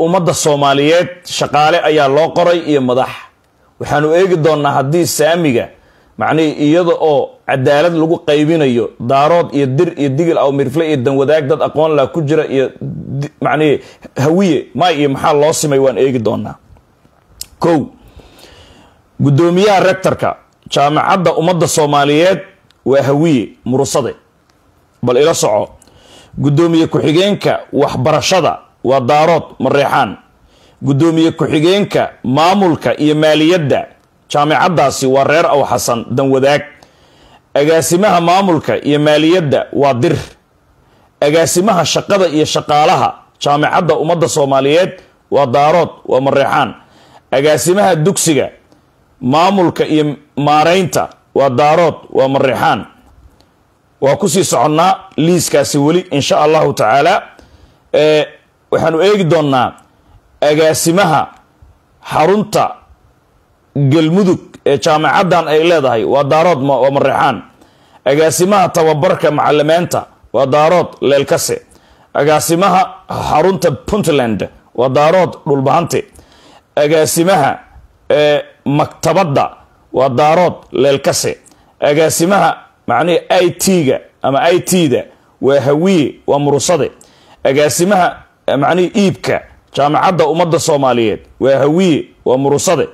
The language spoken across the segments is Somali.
ummadda soomaaliyeed shaqaale ayaa loo qoray iyo madax waxaanu eegi doonnaa haddii saamiga macnihii iyada oo cadaalad lagu qaybinayo daarood iyo dir iyo digil aw mirfle iyo danwadaag dad aqoon laa ku jira iyo macnihii hawiye may iyo maxaa loo simay waan eegi doonaa kow guddoomiyaha rectorka jaamacadda ummadda soomaaliyeed waa hawiye murusade bal ila soco guddoomiye ku-xigeenka waxbarashada waa daarood mareexaan guddoomiye ku-xigeenka maamulka iyo maaliyadda jaamicaddaasi waa reer aw xasan danwadaag agaasimaha maamulka iyo maaliyadda waa dir agaasimaha shaqada iyo shaqaalaha jaamicadda ummadda soomaaliyeed waa daarood waa mareexaan agaasimaha dugsiga maamulka iyo maareynta waa daarood waa mareexaan waa kusii soconnaa liiskaasi weli insha allahu tacaala waxaanu eegi doonnaa agaasimaha xarunta galmudug ee jaamacaddan ay leedahay waa daarood waa mareexaan agaasimaha tababarka macalimeenta waa daarood leelkase agaasimaha xarunta puntland waa daarood dhulbahante agaasimaha maktabadda waa daarood leelkase agaasimaha macnihi i t-ga ama i t-da waa hawiye waa murusade agaasimaha macnihi iibka jaamacadda ummadda soomaaliyeed waa hawiye waa murusade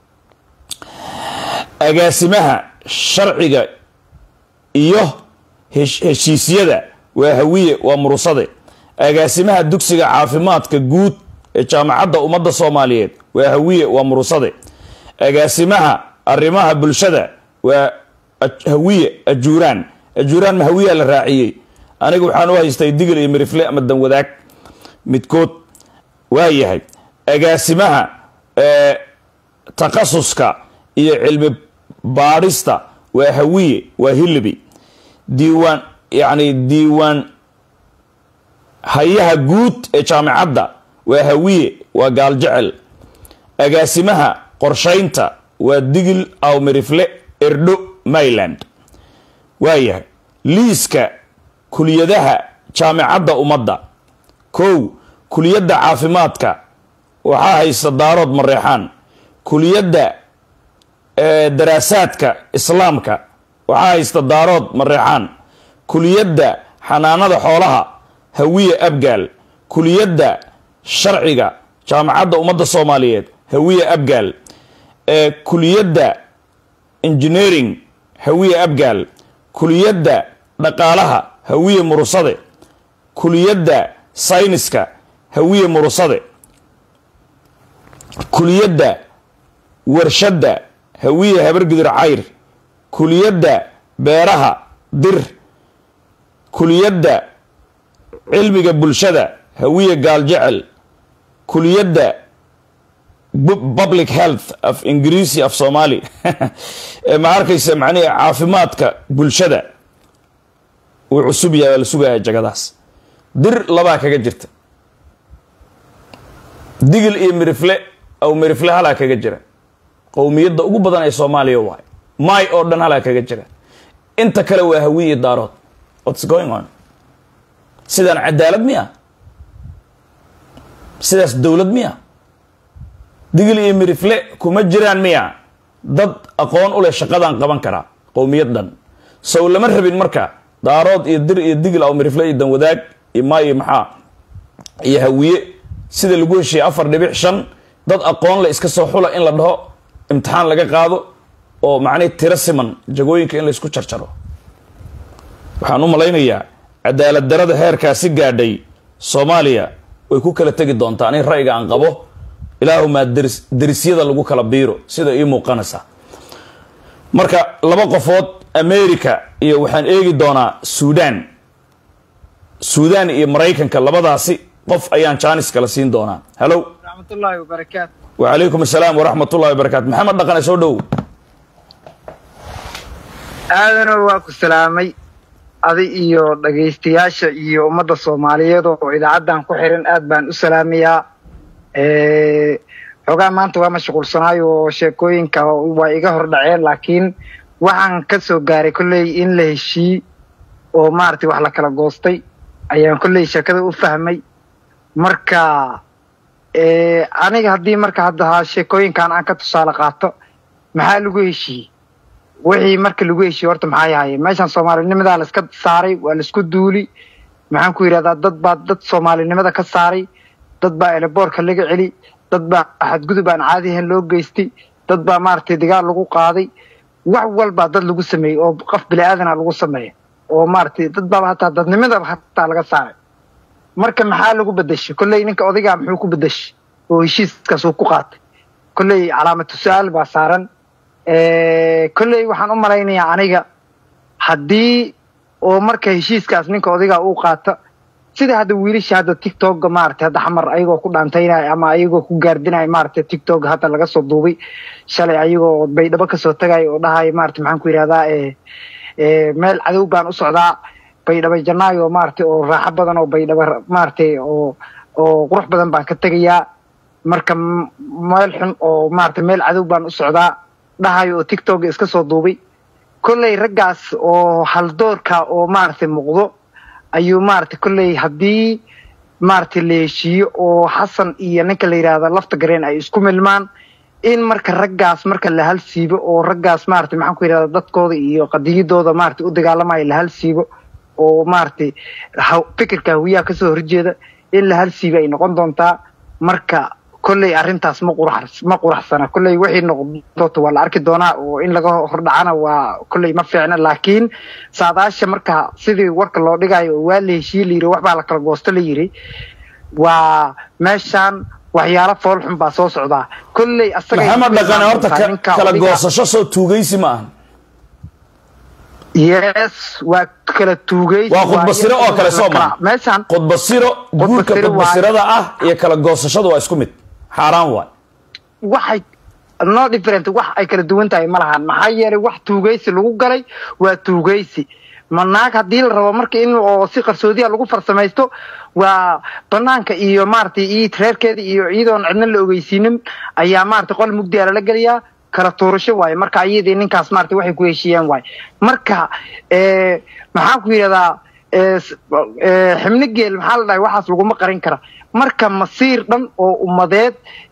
agaasimaha sharciga iyo heshiisyada waa hawiye waa murusade agaasimaha dugsiga caafimaadka guud ee jaamacadda ummadda soomaaliyeed waa hawiye waa murusade agaasimaha arrimaha bulshada waa hawiye ajuuraan ajuuraan ma hawiyaa la raaciyey aniga waxaan u haystay digil iyo mirifle ama danwadaag midkood waa yahay agaasimaha takhasuska iyo cilmi baadhista waa hawiye waa hilibi diiwaan yacni diiwaan hayaha guud ee jaamicadda waa hawiye waa gaaljecel agaasimaha qorshaynta waa digil aw mirifle erdho mayland waayahay liiska kuliyadaha jaamicadda ummadda kow kuliyadda caafimaadka waxaa haysta daarood mareexaan kuliyadda daraasaadka islaamka waxaa haysta daarood mareexaan kuliyadda xanaanada xoolaha hawiye abgaal kuliyadda sharciga jaamacadda ummadda soomaaliyeed hawiye abgaal kuliyadda engineering hawiye abgaal kuliyadda dhaqaalaha hawiye murusade kuliyadda sayniska hawiye murusade kuliyadda warshadda hawiye habargidir cayr kuliyadda beeraha dir kuliyadda cilmiga bulshada hawiye gaaljecel kuliyadda public health af ingiriisi af soomaali ma arkaysa macnihi caafimaadka bulshada wuu cusub yahay waa la sugaya jagadaas dir labaa kaga jirta digil iyo mirifle aw mirifle halaa kaga jira qowmiyadda ugu badan ee soomaaliya waay may oo dhan halaa kaga jira inta kale waa hawiye daarood whats going on sidaan cadaalad miya sidaas dowlad miya digil iyo mirifle kuma jiraan miya dad aqoon u leh shaqadaan qaban karaa qowmiyad dhan sow lama rabin marka daarood iyo dir iyo digil aw mirifle iyo danwadaag iyo maa iyo maxaa iyo hawiye sida lagu heshiiyey afar dhibic shan dad aqoon le iska soo xula in la dhaho imtixaan laga qaado oo macnihi tiro siman jagooyinka in laysku jarjaro waxaan u malaynayaa cadaalad darada heerkaasi gaadhay soomaaliya way ku kala tegi doontaa ani ra'yiga aan qabo ilaahumaa deris derisyada lagu kala biiro sida ii muuqanaysa marka laba qofood america iyo waxaan eegi doonaa suudaan suudaan iyo maraykanka labadaasi qof ayaan jaanis kala siin doonaa hallow raxmatullaahi wabarakaatu wacalaykum assalaam waraxmat ullahi wabarakatu maxamed dhaqane soo dhow aadano waa ku salaamay adi iyo dhagaystayaasha iyo ummadda soomaaliyeed oo idaacaddan ku xiran aad baan u salaamayaa xoogaa maanta waa mashquulsanaayo oo sheekooyinka waa iga hor dhaceen laakiin waxaan ka soo gaaray kolley in la heshiiy oo maaragtay wax la kala goostay ayaan kolley sheekada u fahmay marka aniga haddii marka hadda sheekooyinkan aan ka tusaale qaato maxaa lagu heshiiyey wixii marka lagu heshiiyey horta maxaa yahay meeshan soomaalinimadaa laiska saaray waa laisku duuli maxaan ku yidhahdaa dad baa dad soomaalinimada ka saaray dad baa eleboorka laga celi dad baa xadgudub aan caadi ahayn loo geystay dad baa maaragtay dagaal lagu qaaday wax walbaa dad lagu sameeyey oo qof bini-aadana lagu sameeya oo maaragtay dad baaba hataa dadnimadaba hataa laga saaray marka maxaa lagu bedeshay kolley ninka odaygaa muxuu ku bedeshay oo heshiiskaas uu ku qaatay kolley calaamatu su-aal baa saaran kolley waxaan u malaynayaa aniga haddii oo marka heshiiskaas ninka odaygaa uu qaata sida hadda wiilasha hadda tictokga maaragtay hadda xamar ayagoo ku dhaantaynaya ama ayagoo ku gaardinaya maaragtay tictokga hadda laga soo duubay shalay ayagoo baydhabo kasoo tagaya oo dhahaya maaragtay maxaan ku yidhahdaa meel cadow baan u socdaa baydhabo janaayo maaragtay oo raaxo badan oo baydhabo maaragtay oo oo qurux badan baan ka tegayaa marka meel xun oo maaragtay meel cadow baan u socdaa dhahayo oo tictokga iska soo duubay kolley raggaas oo haldoorka oo maaragtay muuqdo ayuu maaragtay kolley haddii maaragtay la heshiiyo oo xasan iyo ninka la yidhaahda lafta gareen ay isku milmaan in marka raggaas marka la hal siibo oo raggaas maaragtay maxaan ku yidhahda dadkooda iyo qadiyadooda maaragtay u dagaalamayo la hal siibo oo maaragtay fikirka hawiyaha kasoo horjeeda in la hal siibo ay noqon doontaa marka kolley arrintaas ma qurax ma quraxsana kolley wixii noqon doonta waa la arki doonaa oo in laga hordhacana waa kolley ma fiicna laakiin saadaasha marka sidii warka loo dhigayo oo waa la heshiiye layiri waxbaa la kala goosto la yiri waa meeshaan waxyaalo foolxun baa soo socdaa kolley asaga maxamed dhaqane horta kala goosasho soo tuugaysi ma ahan yes waa kala tuugay waa khudbasiro oo kale soo maa meeshaan khudbasiro guurka khudbasirada ah iyo kala goosashadu waa isku mid xaaraan waay waxay no different wax ay kala duwan tahay ma lahan maxaa yeelay wax tuugaysi lagu galay waa tuugaysi ma naag haddii la rabo marka in oo si qarsoodiya lagu farsamaysto waa banaanka iyo maaragtay iyo reerkeeda iyo iyadoon cidna la ogeysiinin ayaa maaragtay qol mugdiya lala geliyaa kala tuurasho waaye marka iyadii ninkaas maaragtay waxay ku heshiiyeen waaye marka maxaan ku yidhahdaa xibno geel maxaa la dhahay waxaas laguma qarin kara marka masiir dhan oo ummadeed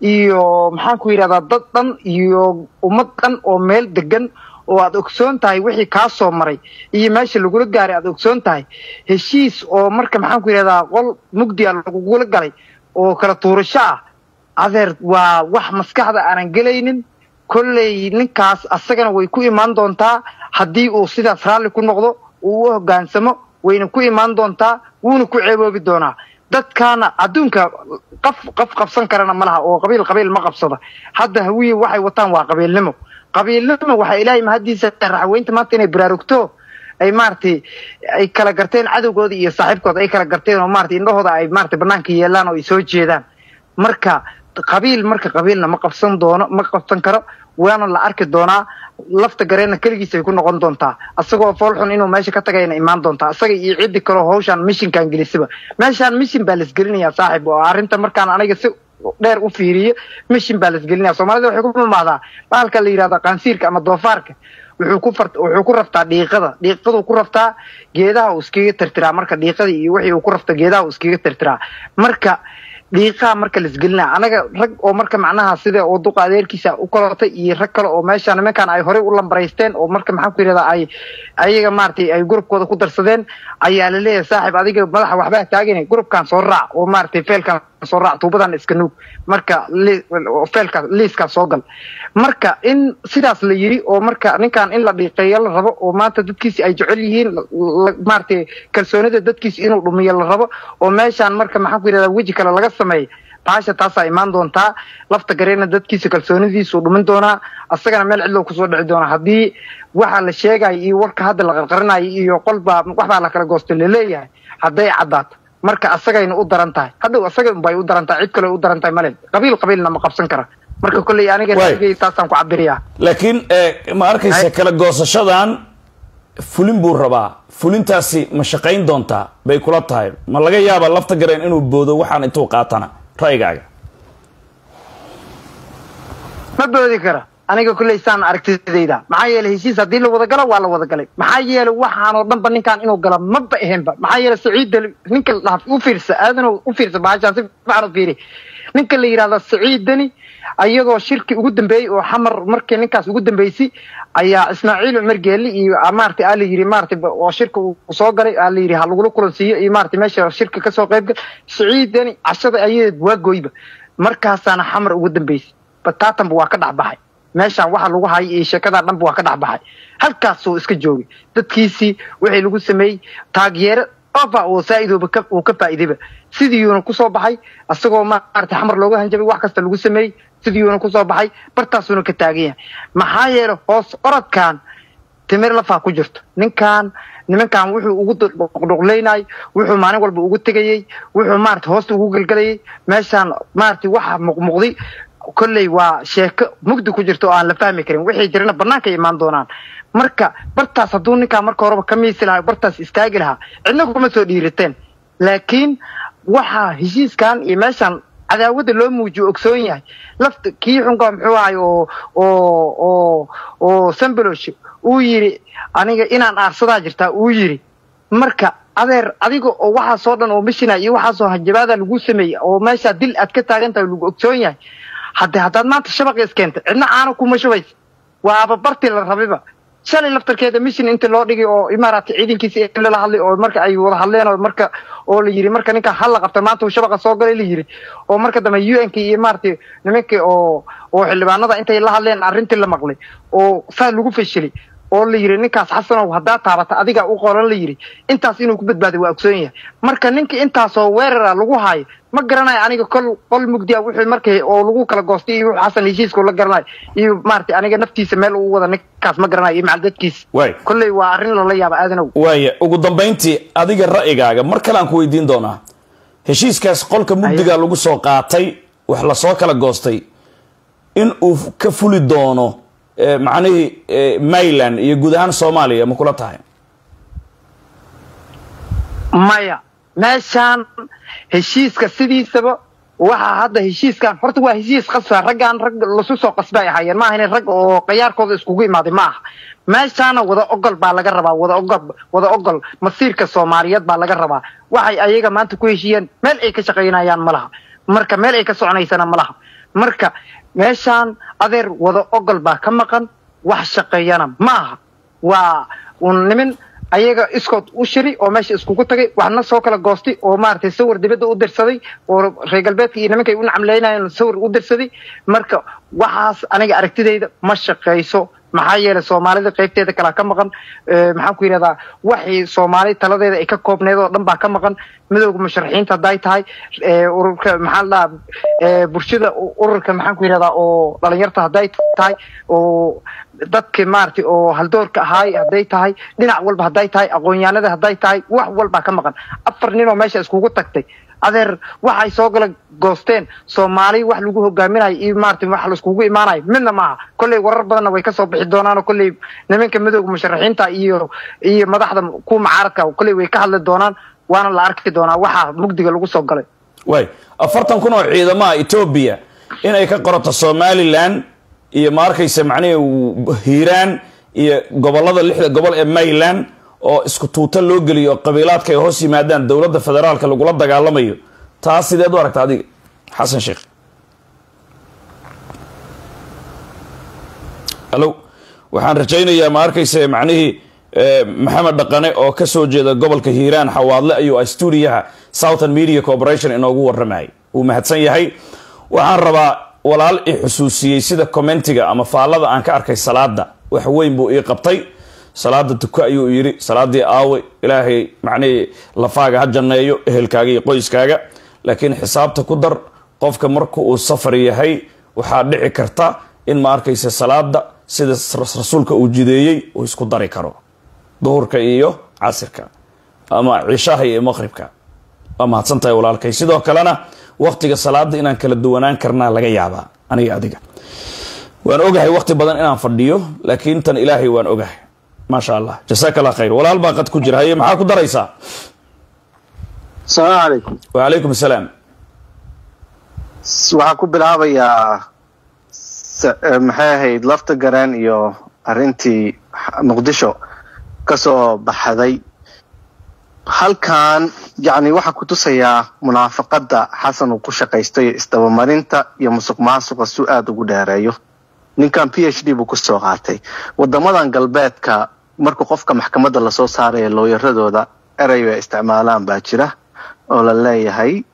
iyo maxaan ku yidhahdaa dad dhan iyo ummad dhan oo meel degan oo aad ogsoon tahay wixii kaa soo maray iyo meesha lagula gaaray aad ogsoon tahay heshiis oo marka maxaan ku yidhahdaa qol mugdiya lagugula galay oo kala tuurasho ah adeer waa wax maskaxda aanan gelaynin kolley ninkaas asagana way ku imaan doontaa haddii uu sidaas raalli ku noqdo uu u hoggaansamo wayna ku imaan doontaa wuuna ku ceeboobi doonaa dadkaana adduunka qaf qaf qabsan karana ma laha oo qabiil qabiil ma qabsada hadda hawiye waxay wataan waa qabiilnimo qabiilnimo waxaa ilaahay mahaddiisa raxweynta maanta inay baraarugto ay maaragtay ay kala garteen cadowgooda iyo saaxiibkooda ay kala garteen oo maratay indhahooda ay maratay banaanka yeelaan oo ay soo jeedaan marka qabiil marka qabiilna ma qabsan doono ma qabsan karo waana la arki doonaa lafta gareenna keligiis ay ku noqon doontaa asagoo foolxun inuu meesha ka tagayna imaan doontaa asaga iyo ciddi kaleo hawshaan mishinkan gelisiba meeshaan mishin baa laisgelinayaa saaxib oo arrinta markaan aniga si dheer u fiiriyo mishin baa laisgelinaya soomaalida waxay ku mamaadaa baalka la yidhahda qaansiirka ama doofaarka wuxuu ku far wuxuu ku raftaa dhiiqada dhiiqaduu ku raftaa geedaha uu iskaga tirtiraa marka dhiiqada iyo wixii uu ku rafta geedaha uu iskaga tirtiraa marka dhiiqaa marka laisgelinaya anaga rag oo marka macnaha sida oo duqa adeerkiisa u kalotay iyo rag kale oo meeshaan nimankan ay horey u lambaraysteen oo marka maxaan ku yidhahdaa ay ayaga maaragtay ay gurubkooda ku darsadeen ayaa la leeyahay saaxib adiga madaxa waxbaa taagina gurubkan soo raac oo maaragtay feelkan soo raac tuubadan iska nuug marka feelkaas liiskaas soo gal marka in sidaas la yiri oo marka ninkan in la dhiiqeeyo la rabo oo maanta dadkiisi ay jecel yihiin maaragtay kalsoonida dadkiisi inuu dhumiyo la rabo oo meeshaan marka maxaan ku yidhahdaa weji kale laga sameeya baasha taasaa imaan doontaa lafta gareena dadkiisa kalsoonidiisuu dhumin doonaa asagana meel cidlow kusoo dhici doonaa haddii waxa la sheegayo iyo warka hadda la qarqarinayo iyo qolbaa waxbaa la kala goosta laleeyahay hadday caddaato marka asagayna u daran tahay hadhow asaga unbay u daran tahay cid kale u daran tahay male qabiil qabiilna ma qabsan kara marka kolley aniga taasaan ku cabiriyaa laakiin ma arkaysa kala goosashadan fulin buu rabaa fulintaasi ma shaqayn doontaa bay kula tahay ma laga yaaba lafta gareen inuu boodo waxaan intuu qaatana ra'yigaaga ma boodi kara aniga kulley saan aragtidayda maxaa yeelay heshiis haddii la wada galo waa la wada galay maxaa yeelay waxaanoo dhanba ninkaan inuu galo maba ahaynba maxaa yeelay saciid ninka la u fiirsa aadano u fiirsa bahashaan si fiican u fiiri ninka la yidhahdo saciid deni ayadoo shirki ugu dambeeyey oo xamar markii ninkaas ugu dambeysay ayaa ismaaciil cumar geeli iyo maarata aa la yiri maarata oo shirka uu soo galay aa la yiri ha lagula kulansiiyo iyo maarata meesha shirka kasoo qayb gal saciid deni cashada ayadeed waa gooyba markaasaana xamar ugu dambeysay bataatanba waa ka dhexbaxay meeshaan waxa lagu hayay iyo sheekadaa dhanba waa ka dhexbaxay halkaasuu iska joogay dadkiisii wixii lagu sameeyey taageero ofa oo saa'idooba uu ka faa'iidayba sidiiyuuna kusoo baxay isagoo maarata xamar looga hanjabay wax kasta lagu sameeyey sidiiyuuna kusoo baxay bartaasuuna ka taagan yahay maxaa yeelay hoos orodkan timir lafaa ku jirto ninkan nimankan wuxuu ugu dhuqdhuqlaynay wuxuu maalin walba ugu tegayey wuxuu maarata hoosta ugu gelgelayay meeshaan maarata waxa muuqmuuqday kolley waa sheeko mugdi ku jirto oo aan la fahmi karin wixii jirana banaanka imaan doonaan marka bartaas hadduu ninkaa marka horeba ka miisi lahaa bartaas istaagi lahaa cidna kuma soo dhiirateen laakiin waxaa heshiiskan iyo meeshaan cadaawada loo muujiyo ogsoon yahay lafta kii xunka muxuu ahay oo oo oo oo sambalosh uu yidhi aniga inaan aarsadaa jirtaa uu yidhi marka adeer adiga oo waxaasoo dhan oo mishina iyo waxaasoo hanjabaada lagu sameeyey oo meeshaa dil aad ka taagan tahay lagu ogsoon yahay hadde haddaad maanta shabaqa iskeentay cidna caano kuma shubaysa waaba bartii la rabiba shalay laftarkeeda mission inta loo dhigay oo imaaraadka ciidankiisa in lala hadlay oo marka ay wada hadleen oo marka oo la yiri marka ninka hal la qabta maanta uu shabaqa soo galay la yiri oo marka dambe un k iyo maaragtay nimankii oo oo xildhibaanada intay la hadleen arrintii la maqlay oo saa lagu fashilay oo la yiri ninkaas xasanow haddaa taabata adiga u qoran la yiri intaas inuu ku badbaaday waa ogsoon yahay marka ninka intaasoo weerara lagu haayo ma garanayo aniga kol qol mugdiya wuxuu markay oo lagu kala goostay iyo wuxuu xasan heshiiska la garanayo iyo maaragtay aniga naftiisa meel uu wada ninkaas ma garanayo iyo macaldadkiisa waay kolley waa arrin lala yaaba aadanow waaya ugu dambayntii adiga ra'yigaaga mar kale aan ku weydiin doonaa heshiiskaas qolka mugdiga lagu soo qaatay wax lasoo kala goostay in uu ka fuli doono macnihii mayland iyo guud ahaan soomaaliya ma kula tahay maya meeshaan heshiiska sidiisaba waxaa hadda heshiiskan horta waa heshiis qasba raggaan rag lasu soo qasba ay ahaayeen ma ahayn rag oo qayaarkooda iskugu imaaday ma aha meeshaana wada ogol baa laga rabaa wada ogol wada ogol masiirka soomaaliyeed baa laga rabaa waxay ayaga maanta ku heshiiyeen meel ay ka shaqaynayaan ma laha marka meel ay ka soconaysana ma laha marka meeshaan adeer wada ogol baa ka maqan wax shaqeeyana ma aha waa un nimin ayaga iskood u shiri oo meesha iskugu tagay waxna soo kala goostay oo maaragtay sawir dibadda u dirsaday oo reer galbeedka iyo nimankay u nacamleynayeen sawir u dirsaday marka waxaas aniga aragtidayda ma shaqayso maxaa yeelay soomaalida qaybteeda kalaa ka maqan maxaan ku yidhahdaa waxii soomaali taladeeda ay ka koobneed oo dhan baa ka maqan midooda musharaxiinta hadday tahay ururka maxaa la dhahaa bulshada ururka maxaan ku yidhahdaa oo dhalinyarta hadday tahay oo dadka maaragtay oo haldoorka ahaay hadday tahay dhinac walba hadday tahay aqoonyahanada hadday tahay wax walbaa ka maqan afar nin oo meesha iskugu tagtay adeer waxay soo gala goosteen soomaali wax lagu hogaaminayo iyo maarata wax laiskugu imaanayo midna maaha kolley warar badanna way kasoo bixi doonaan oo kolley nimanka midooda musharaxiinta iyo iyo madaxda kuwa macaaradka kolley way ka hadli doonaan waana la arki doonaa waxaa mugdiga lagu soo galay waay afartan kun oo ciidamaha etoobiya inay ka qorato somalilan iyo ma arkaysa macnihii hiiraan iyo gobolada lixda gobol ee mayland oo isku tuuta loo geliyo oo qabiilaadka ay hoos yimaadaan dowladda federaalka lagula dagaalamayo taas sideed u aragta adiga xasan sheekh hallo waxaan rajaynayaa ma arkaysa macnihii maxamed dhaqane oo ka soo jeeda gobolka hiiraan xawaadle ayuu ah stuudiyaha southern media corporation inoogu warramayay wuu mahadsan yahay waxaan rabaa walaal i xusuusiyey sida commentiga ama faallada aan ka arkay salaada wax weyn buu ii qabtay salaada tuko ayuu yidhi salaadii aawe ilaahay macnihii lafaaga ha janneeyo ehelkaaga iyo qoyskaaga laakiin xisaabta ku dar qofka marka uu safar yahay waxaa dhici karta in ma arkaysa salaada sida rasuulka uu jideeyey uu isku dari karo duhurka iyo casirka ama cishaha iyo maqribka waa mahadsan tahay walaalkay sidoo kalena waktiga salaada inaan kala duwanaan karnaa laga yaabaa aniga adiga waan ogahay wakti badan inaan fadhiyo laakiin tan ilaahay waan ogahay maasha allah jasaaka allah khayr walaal baa qad ku jira haye maxaa ku daraysaa asalaamu calaykum wacalaykum asalaam waxaan ku bilaabayaa maxay ahayd lafta gareen iyo arrintii muqdisho kasoo baxday halkan yacni waxaa ku tusayaa munaafaqadda xasan uu ku shaqaystayo isdabamarinta iyo musuq maasuqa su aada ugu dheereeyo ninkan p h d buu kusoo qaatay wadamadan galbeedka marka qofka maxkamadda lasoo saaraya looyaradooda erey bay isticmaalaan baa jira oo la leeyahay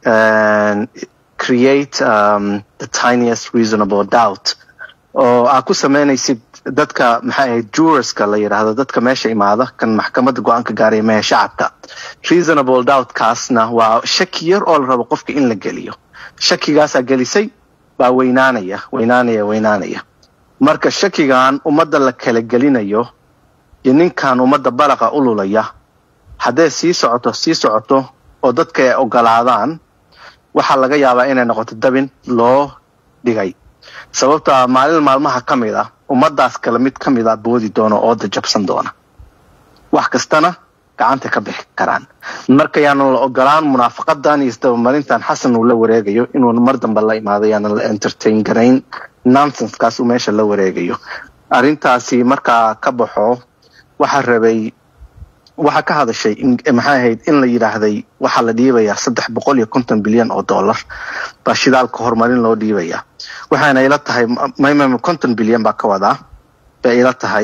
create um, the tiniest reasonable doubt oo aad ku sameynaysid dadka maxay ahayd jurorska la yidhaahdo dadka meesha imaada kan maxkamadda go-aanka gaaraya mehe shacabka reasonable doubtkaasna waa shaki yar oo la rabo qofka in la geliyo shakigaasaa gelisay baa weynaanaya weynaanaya weynaanaya marka shakigan ummadda la kala gelinayo iyo ninkan ummadda balaqa ululaya hadday sii socoto sii socoto oo dadka ay ogolaadaan waxaa laga yaabaa inay noqoto dabin loo dhigay sababta maalin maalmaha ka mid ah ummaddaas kale mid ka mid a boodi doona ooda jabsan doona wax kastana gacanta ka bixi karaan marka yaanan la ogolaan munaafaqadan iyo isdabamarintan xasan uu la wareegayo inuu mar dambe la imaado yaanan la entertain garayn nonsensekaas uu meesha la wareegayo arrintaasi markaa ka baxo waxaa rabay waxaa ka hadashay maxay ahayd in la yidhaahday waxaa la dhiibayaa saddex boqol iyo konton bilyan oo dollar baa shidaalka horumarin loo dhiibayaa waxaana ila tahay mm konton bilyan baa ka wadaa bay ila tahay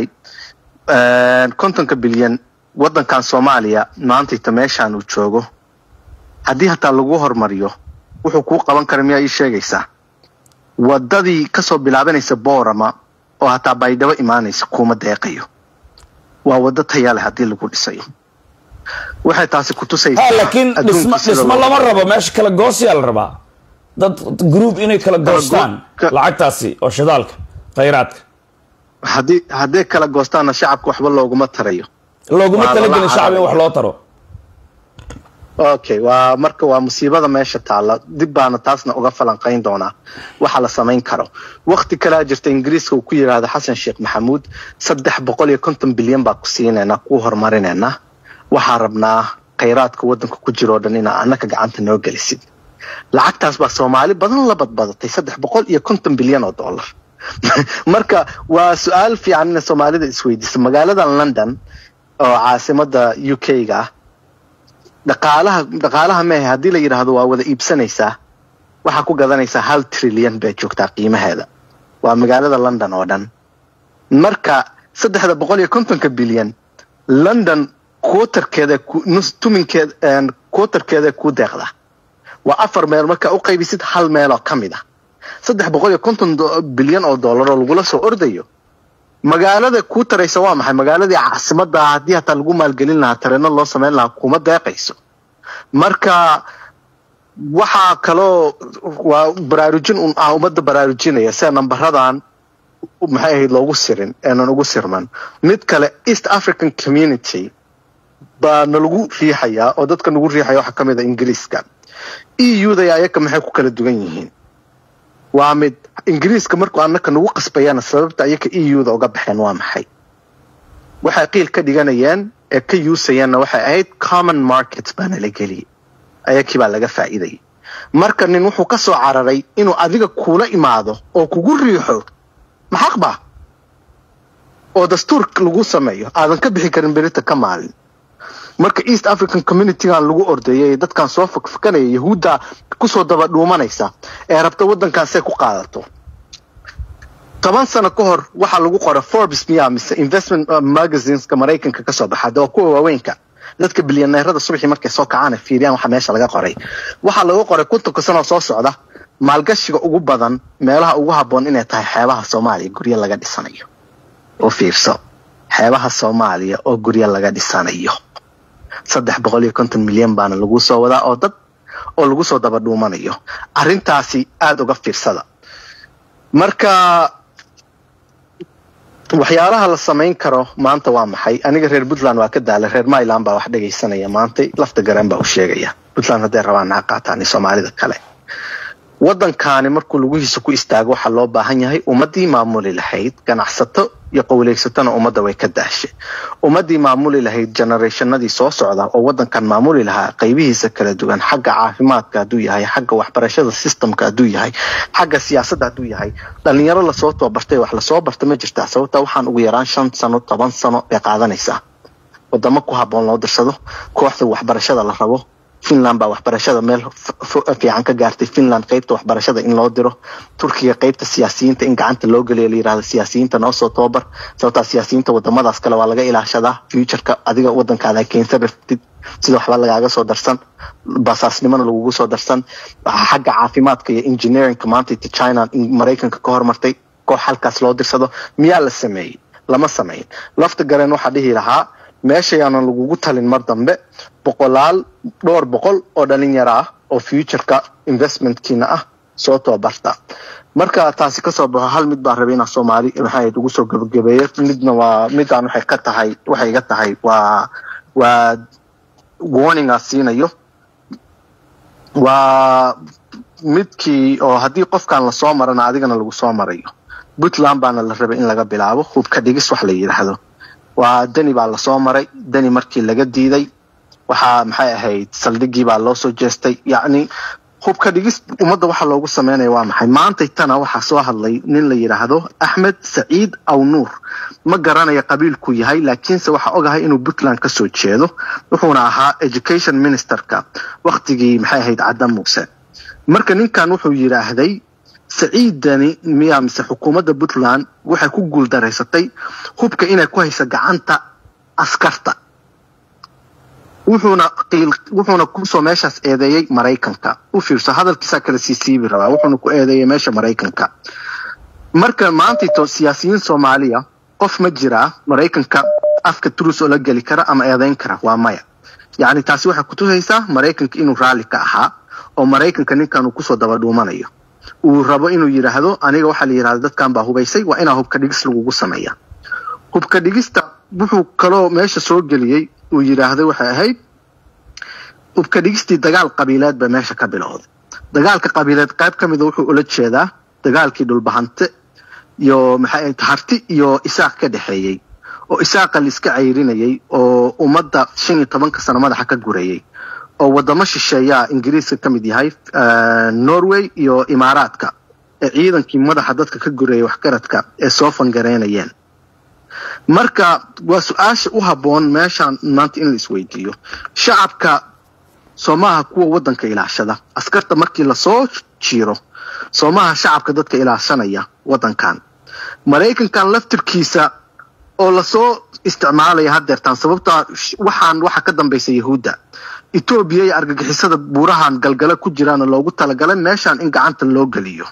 kontonka bilyan waddankan soomaaliya maantayta meeshaan uu joogo haddii hataa lagu hormariyo wuxuu kuu qaban kara miyaa ii sheegaysaa waddadii kasoo bilaabanaysa boorama oo hataa baydhabo imaanaysa kuuma deeqayo waa waddo taya leh haddii lagu dhisayo waxay taasi ku tusaysaa laakiin dhismo dhismo lama rabo meesha kala goosiyaa la rabaa dad group inay kala goostaan lacagtaasi oo shidaalka khayraadka haddii hadday kala goostaanna shacabka waxba looguma tarayo looguma talagelin shacab in wax loo taro okay waa marka waa musiibada meesha taalla dib baana taasna uga falanqayn doonaa waxa la samayn karo wakti kalea jirta ingiriiska uu ku yidhaahdo xasan sheekh maxamuud saddex boqol iyo konton bilyan baa ku siinaynaa kuu horumarinaynaa waxaa rabnaa khayraadka waddanka ku jiroo dhan inaa annaka gacanta noo gelisid lacagtaas baa soomaali badan la badbadatay saddex boqol iyo konton bilyan oo dollar marka waa su-aal fiican ina soomaalida isweydiisa magaalada london oo caasimada u k ga ah dhaqaalaha dhaqaalaha mehe haddii la yidhaahdo waa wada iibsanaysaa waxaa ku gadanaysaa hal trilyan bay joogtaa qiimaheeda waa magaalada london oo dhan marka saddexda boqol iyo kontonka bilyan london quotarkeeda tuminkeed quotarkeeda kuu deeqda waa afar meel markaa u qaybisid hal meeloo ka mid ah saddex boqol iyo konton bilyan oo dollar oo lagula soo ordayo magaalada kuu taraysa waa maxay magaaladii caasimada haddii hataa lagu maalgelin lahaa tareeno loo samayn lahaa kuma deeqayso marka waxaa kaloo waa baraarujin un ah ummadda baraarujinaya sida nambaradan maxay ahayd loogu sirin eenan ugu sirman mid kale east african community baa nalagu riixayaa oo dadka nagu riixaya waxaa ka mid a ingiriiska e u da ayaka maxay ku kala duwan yihiin waa mid ingiriiska markuu annaka nagu qasbayana sababta ayaka e u da uga baxeen waa maxay waxay qiil ka dhiganayeen ee ka yuusayeenna waxay ahayd common market baana la geliyay ayakii baa laga faa'iidayay marka nin wuxuu ka soo cararay inuu adiga kuula imaado oo kugu riixo maxaq ba oo dastuur lagu sameeyo aadan ka bixi karin berita ka maalin marka east african communitygan lagu ordeeyay ee dadkan soo fakfakanaya yahuudda kusoo daba dhuumanaysa ee rabta waddankan say ku qaadato toban sano ka hor waxaa lagu qora forbes miya mise investment magazineska maraykanka kasoo baxa de waa kuwa waaweynka dadka bilyaneerada subaxii markay soo kacaan fiiriyaan waxa meesha laga qoray waxaa laga qoray kontonka sanoo soo socda maalgashiga ugu badan meelaha ugu habboon inay tahay xeebaha soomaaliya guryo laga dhisanayo oo fiirso xeebaha soomaaliya oo guryo laga dhisanayo saddex boqol iyo konton milyan baana lagu soo wadaa oo dad oo lagu soo daba dhuumanayo arrintaasi aada uga fiirsada marka waxyaalaha la samayn karo maanta waa maxay aniga reer puntland waa ka daalay reer myland baa wax dhegaysanaya maantay lafta garan baa u sheegaya puntland hadday rabaan ha qaataan soomaalida kale waddankaani markuu lugihiisa ku istaago waxaa loo baahan yahay ummaddii maamuli lahayd ganacsato iyo qowleysatana ummadda way ka daashay ummaddii maamuli lahayd generationadii soo socda oo wadankan maamuli lahaa qaybihiisa kala duwan xagga caafimaadka hadduu yahay xagga waxbarashada systemka hadduu yahay xagga siyaasadda hadduu yahay dhalinyaro lasoo tababartay wax lasoo barta ma jirtaa sababta waxaan ugu yaraan shan sano toban sano bay qaadanaysaa wadamo ku haboon loo dirsado kooxda waxbarashada la rabo finland baa waxbarashada meel fiican ka gaartay finland qeybta waxbarashada in loo diro turkiga qeybta siyaasiyiinta in gacanta loo geliyo la yirahdo siyaasiyiinta noo soo tababar sababtaa siyaasiyiinta wadamadaas kale waa laga ilaashadaa futureka adiga wadankaada keensan raftid sida waxba lagaaga soo darsan basaasnimona lagugu soo darsan xagga caafimaadka iyo engineeringka maanta china maraykanka ka hormartay koox halkaas loo dirsado miyaa la sameeyey lama sameyn lafta gareen waxaa dhihi lahaa meeshayaanan lagugu talin mar dambe boqolaal dhowr boqol oo dhalinyaro ah oo futureka investmentkiina ah soo tababarta marka taasi kasoo baxo hal mid baan rabay inaa soomaali maxay ugu soo gabagabeeyo midna waa midaan waxay ka tahay waxay iga tahay waa waa warningaa siinayo waa midkii oo haddii qofkan lasoo marana adigana lagu soo marayo puntland baana la rabay in laga bilaabo hubka dhigis wax la yidhaahdo waa deni baa lasoo maray deni markii laga diiday waxaa maxay ahayd saldhigii baa loo soo jeestay yacni hubka dhigis ummadda waxa loogu sameynaya waa maxay maantay tana waxaa soo hadlay nin la yidhaahdo axmed saciid aw nuur ma garanaya qabiilku yahay laakiinse waxaa ogahay inuu puntland ka soo jeedo wuxuuna ahaa education ministerka waktigii maxay ahayd cadda muuse marka ninkan wuxuu yidhaahday saciidani miyaa mise xukuumadda puntland waxay ku guuldaraysatay hubka inay ku hayso gacanta askarta wuxuuna wuxuuna kusoo meeshaas eedeeyey maraykanka u fiirso hadalkiisaa kala sii siibi rabaa wuxuuna ku eedeeyey meesha maraykanka marka maantayto siyaasiyiin soomaaliya qof ma jiraa maraykanka afka turus oo la geli kara ama eedeyn kara waa maya yacni taasi waxay kutusaysaa maraykanka inuu raalli ka ahaa oo maraykanka ninkan uu kusoo daba dhuumanayo uu rabo inuu yidhaahdo aniga waxaa la yidhahda dadkan baa hubaysay waa inaa hubka dhigis lagugu sameeya hubka dhigista wuxuu kaloo meesha soo geliyey uu yidhaahday waxay ahayd hubka dhigistii dagaal qabiileed ba meesha ka bilowday dagaalka qabiileed qayb ka mida wuxuu ula jeedaa dagaalkii dhulbahante iyo maxay harti iyo isaaq ka dhexeeyey oo isaaqa la iska cayrinayay oo ummadda shan iyo tobanka sano madaxa ka gurayay oo wadamo shisheeyaa ingiriiska ka mid yahay norway iyo imaaraadka ee ciidankii madaxa dadka ka gurayay waxgaradka ee soo fangareynayeen marka waa su-aasha u habboon meeshaan maanta in la isweydiiyo shacabka soomaha kuwa waddanka ilaashada askarta markii lasoo jiiro soomaha shacabka dadka ilaashanaya waddankan maraykankan laftirkiisa oo lasoo isticmaalaya haddeertaan sababtaa waxaan waxa ka dambaysa yahuudda etoobiya iyo argagixisada buurahan galgala ku jiraana loogu talagalay meeshaan in gacanta loo geliyo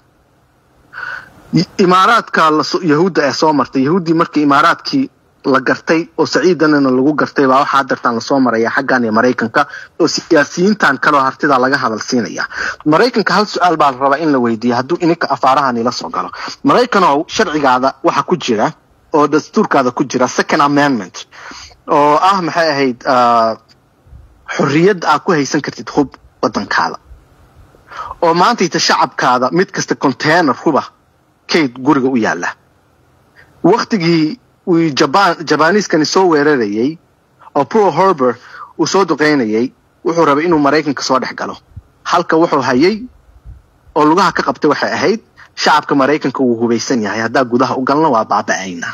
imaaraadka yahuudda ee soo martay yahuuddii markii imaaraadkii la gartay oo saciidanana lagu gartay baa waxaa hadeertaan lasoo maraya xaggan iyo maraykanka oo siyaasiyiintan kaleo hartida laga hadal siinaya maraykanka hal su-aal baa la rabaa in la weydiiya hadduu ininka afaarahan ila soo galo maraykanow sharcigaada waxa ku jira oo dastuurkaada ku jira second amendment oo ah maxay ahayd xorriyadda aad ku haysan kartid hub waddankaada oo maantayta shacabkaada mid kasta container huba kayd guriga u yaalla waktigii uu jabaan jabaniiskani soo weerarayay oo pro horber uu soo duqeynayay wuxuu rabay inuu maraykanka soo dhex galo halka wuxuu hayay oo lugaha ka qabtay waxay ahayd shacabka maraykanka wuu hubaysan yahay haddaa gudaha u galna waa baaba'ayna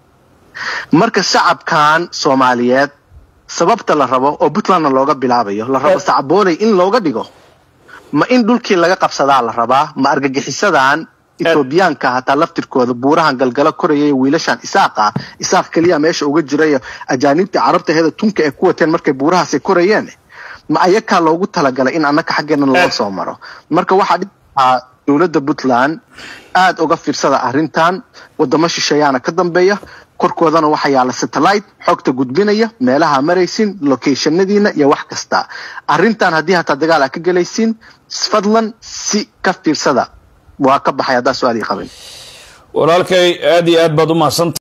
marka shacabkan soomaaliyeed sababta la rabo oo puntlandna looga bilaabayo la rabo sacbooley in looga dhigo ma in dhulkii laga qabsadaa la rabaa ma argagixisadan etoobiyaanka hataa laftirkooda buurahan galgala korayay wiilashan isaaqa isaaq keliya meesha uga jirayo ajaanibtii carabta heeda tunka ay ku wateen markay buurahaasay korayeen ma ayakaa loogu talagalay in annaka xaggeena loo soo maro marka waxaa dhiaa dowladda puntland aada uga fiirsada arrintan wadamo shisheeyaana ka dambeeya korkoodana waxaa yaala satellite xogta gudbinaya meelaha maraysin locationadiina iyo wax kasta arrintan haddii hataa dagaal aa ka gelaysiin fadlan si ka fiirsada waa ka baxay haddaa su-aal ii qabin walaalkay aad iyo aad baad u mahadsan